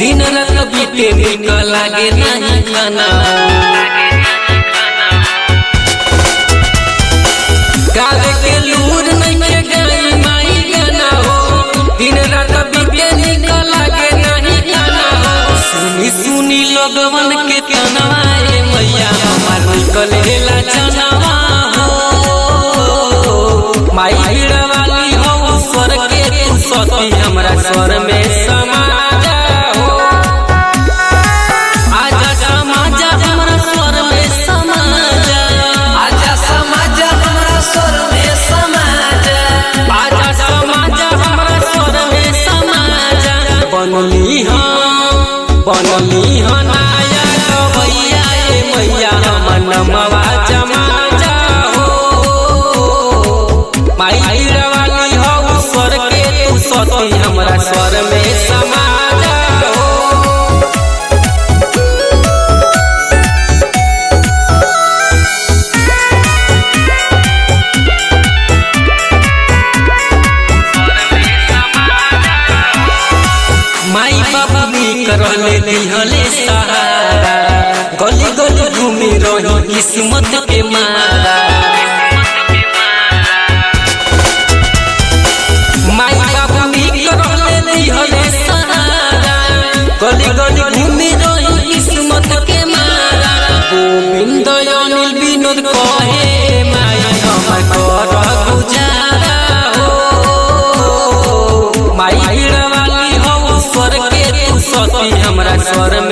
दिन रात बीते निक लागे नहीं खाना गावे के लूर नहीं के गई माई गाना हो दिन रात बीते निक लागे नहीं खाना हो सुनी सुनी लोगवन के तनवाए मैया हमार निकलेला जनवा हो माई भीड़ वाली हो स्वर के तू सती हमरा स्वर में समा जाओ आजा समाजा हमरा स्वर में समा जा आजा समाज हमरा स्वर में समाज आजा समाजा हमरा स्वर में समा जा बनली हम बनली हम नाया गवैया ए मैया हम नमवा जमा जाओ माई भीड़ वाली हो स्वर के तू सती हमरा स्वर में समा जाओ माई बाबा मी करले दिहले सहारा गली गली घूमी रही किस्मत के मारा माई बाबा मी करले दिहले सहारा गली गली घूमी रही किस्मत के मारा गोविंद अनिल विनोद कहे माई हमर कर गुजारा हो माई भीड़ वाली हो स्वर के तू सती हमरा स्वर में